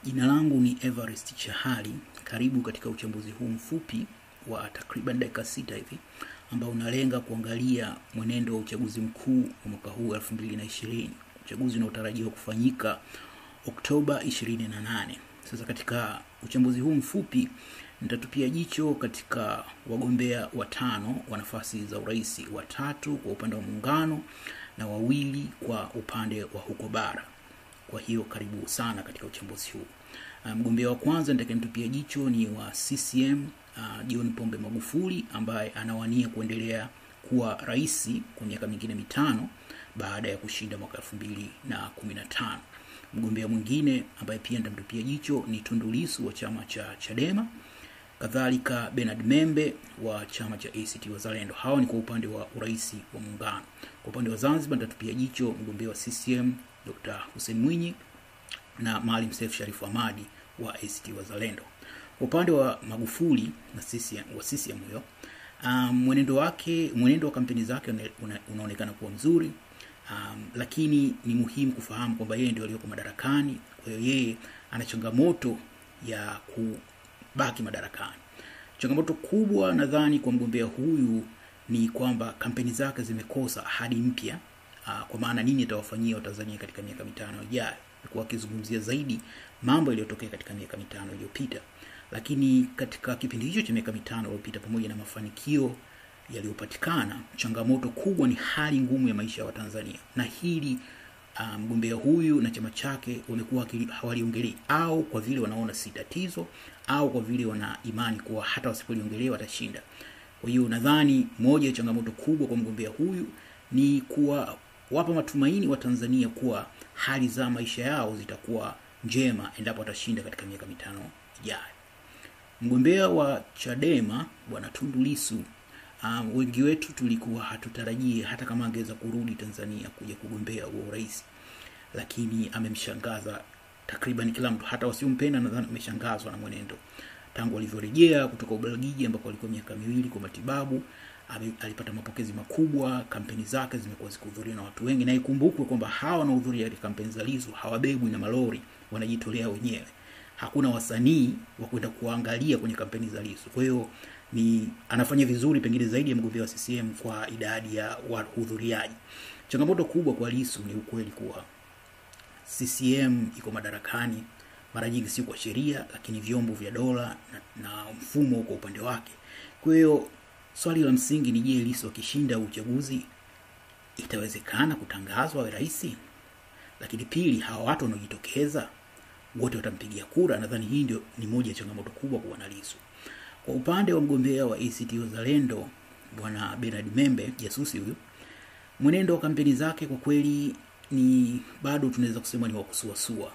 Jina langu ni Everest Chahali. Karibu katika uchambuzi huu mfupi wa takriban dakika sita hivi ambao unalenga kuangalia mwenendo wa uchaguzi mkuu wa mwaka huu 2020, uchaguzi unaotarajiwa kufanyika Oktoba 28. Sasa katika uchambuzi huu mfupi nitatupia jicho katika wagombea watano wa nafasi za urais, watatu kwa upande wa muungano na wawili kwa upande wa huko bara. Kwa hiyo karibu sana katika uchambuzi huu. Mgombea um, wa kwanza nitakayemtupia jicho ni wa CCM uh, John Pombe Magufuli ambaye anawania kuendelea kuwa rais kwa miaka mingine mitano baada ya kushinda mwaka elfu mbili na kumi na tano. Mgombea mwingine ambaye pia nitamtupia jicho ni Tundu Lissu wa chama cha Chadema, kadhalika Bernard Membe wa chama cha ACT Wazalendo. Hawa ni kwa upande wa urais wa muungano. Kwa upande wa Zanzibar nitatupia jicho mgombea wa CCM Dr. Hussein Mwinyi na Maalim Seif Sharif Hamad wa ACT Wazalendo. Kwa upande wa Magufuli na CCM, wa CCM huyo um, mwenendo wake mwenendo wa kampeni zake una, unaonekana kuwa mzuri um, lakini ni muhimu kufahamu kwamba yeye ndio aliyoko madarakani. Kwa hiyo yeye ana changamoto ya kubaki madarakani. Changamoto kubwa nadhani kwa mgombea huyu ni kwamba kampeni zake zimekosa ahadi mpya uh, kwa maana nini atawafanyia Watanzania katika miaka mitano ijayo. Alikuwa akizungumzia zaidi mambo yaliyotokea katika miaka mitano iliyopita, lakini katika kipindi hicho cha miaka mitano iliyopita, pamoja na mafanikio yaliyopatikana, changamoto kubwa ni hali ngumu ya maisha ya Watanzania, na hili mgombea um, huyu na chama chake wamekuwa hawaliongelei, au kwa vile wanaona si tatizo, au kwa vile wana imani kuwa hata wasipoliongelea watashinda. Kwa hiyo nadhani moja ya changamoto kubwa kwa mgombea huyu ni kuwa wapa matumaini wa Tanzania kuwa hali za maisha yao zitakuwa njema endapo atashinda katika miaka mitano ijayo. Mgombea wa Chadema bwana Tundu Lissu, um, wengi wetu tulikuwa hatutarajie hata kama angeweza kurudi Tanzania kuja kugombea huo urais, lakini amemshangaza takriban kila mtu, hata wasiompenda nadhani ameshangazwa na mwenendo tangu alivyorejea kutoka Ubelgiji ambako alikuwa miaka miwili kwa matibabu alipata mapokezi makubwa. Kampeni zake zimekuwa zikihudhuriwa na watu wengi, na ikumbukwe kwamba hawa wanaohudhuria katika kampeni za Lissu hawabebwi na malori, wanajitolea wenyewe. Hakuna wasanii wa kwenda kuangalia kwenye kampeni za Lissu. Kwa hiyo ni anafanya vizuri pengine zaidi ya mgombea wa CCM kwa idadi ya wahudhuriaji. Changamoto kubwa kwa Lissu ni ukweli kuwa CCM iko madarakani mara nyingi si kwa sheria, lakini vyombo vya dola na, na mfumo kwa upande wake. Kwa hiyo swali la msingi ni je, Lissu akishinda uchaguzi itawezekana kutangazwa awe rais? Lakini pili, hawa watu wanaojitokeza wote watampigia kura? Nadhani hii ndio ni moja ya changamoto kubwa kwa bwana Lissu. Kwa upande wa mgombea wa ACT Wazalendo bwana Bernard Membe, jasusi huyu, mwenendo wa kampeni zake kwa kweli ni bado tunaweza kusema ni wa kusuasua.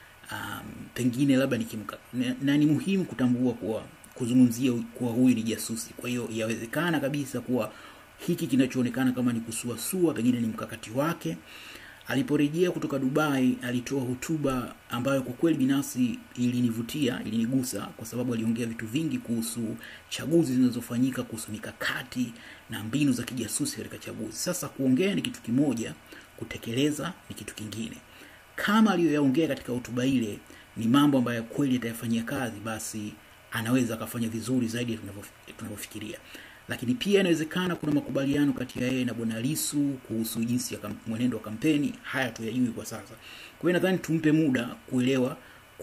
Um, pengine labda nikimka na, na ni muhimu kutambua kuwa kuzungumzia kuwa huyu ni jasusi. Kwa hiyo yawezekana kabisa kuwa hiki kinachoonekana kama ni kusuasua pengine ni mkakati wake. Aliporejea kutoka Dubai, alitoa hotuba ambayo kwa kweli binafsi ilinivutia, ilinigusa kwa sababu aliongea vitu vingi kuhusu chaguzi zinazofanyika, kuhusu mikakati na mbinu za kijasusi katika chaguzi. Sasa kuongea ni kitu kimoja, kutekeleza ni kitu kingine. Kama aliyoyaongea katika hotuba ile ni mambo ambayo kweli atayafanyia kazi, basi anaweza akafanya vizuri zaidi ya tunavyofikiria. Lakini pia inawezekana kuna makubaliano kati ya yeye na bwana Lissu kuhusu jinsi ya mwenendo wa kampeni. Haya tuyajui kwa sasa. Kwa hiyo nadhani tumpe muda kuelewa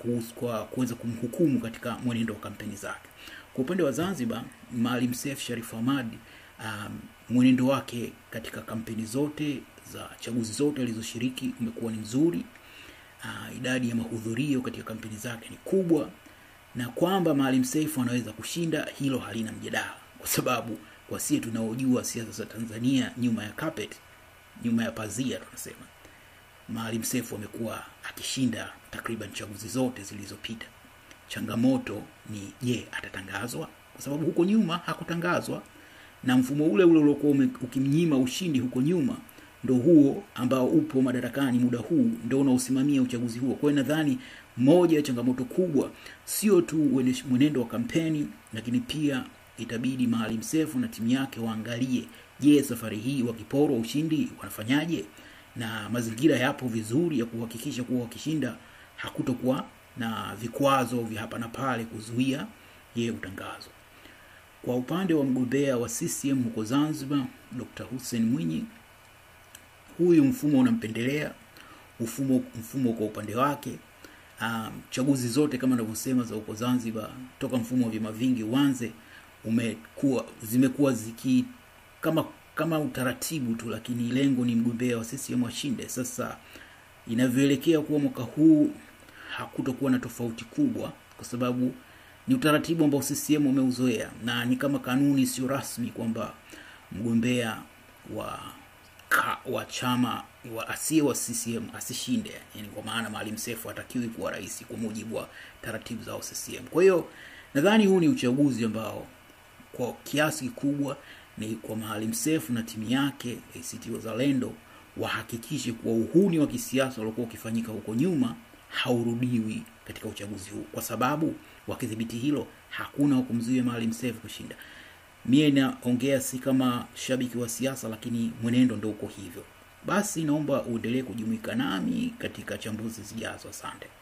kwa kuweza kumhukumu katika mwenendo wa kampeni zake. Kwa upande wa Zanzibar, Maalim Seif Sharif Hamad, um, mwenendo wake katika kampeni zote za chaguzi zote alizoshiriki umekuwa ni mzuri. Uh, idadi ya mahudhurio katika kampeni zake ni kubwa na kwamba Maalim Seif anaweza kushinda, hilo halina mjadala, kwa sababu kwa sie tunaojua siasa za Tanzania nyuma ya carpet, nyuma ya pazia, tunasema Maalim Seif amekuwa akishinda takriban chaguzi zote zilizopita. Changamoto ni je, atatangazwa? Kwa sababu huko nyuma hakutangazwa, na mfumo ule ule uliokuwa ukimnyima ushindi huko nyuma ndo huo ambao upo madarakani muda huu ndo unaosimamia uchaguzi huo. Kwa hiyo nadhani moja ya changamoto kubwa sio tu mwenendo wa kampeni, lakini pia itabidi Maalim Seif na timu yake waangalie, je, safari hii wakiporwa ushindi wanafanyaje, na mazingira yapo vizuri ya kuhakikisha kuwa wakishinda hakutokuwa na vikwazo vya hapa na pale kuzuia yeye kutangazwa. Kwa upande wa mgombea wa CCM huko Zanzibar, Dr. Hussein Mwinyi, huyu mfumo unampendelea, mfumo mfumo kwa upande wake. Um, chaguzi zote kama ninavyosema za huko Zanzibar toka mfumo wa vyama vingi uanze umekuwa zimekuwa ziki kama kama utaratibu tu, lakini lengo ni mgombea wa CCM ashinde. Sasa inavyoelekea kuwa mwaka huu hakutokuwa na tofauti kubwa, kwa sababu ni utaratibu ambao CCM umeuzoea na ni kama kanuni sio rasmi kwamba mgombea wa ka, wa chama wa asiye wa CCM asishinde, yani kwa maana Maalim Seif hatakiwi kuwa rais kwa mujibu wa taratibu za CCM. Kwa hiyo nadhani huu ni uchaguzi ambao kwa kiasi kikubwa ni kwa Maalim Seif na timu yake ACT Wazalendo wahakikishe kuwa uhuni wa kisiasa uliokuwa ukifanyika huko nyuma haurudiwi katika uchaguzi huu, kwa sababu wakidhibiti hilo hakuna wa kumzuia Maalim Seif kushinda. Mie naongea si kama shabiki wa siasa, lakini mwenendo ndio uko hivyo. Basi naomba uendelee kujumuika nami katika chambuzi zijazo. Asante.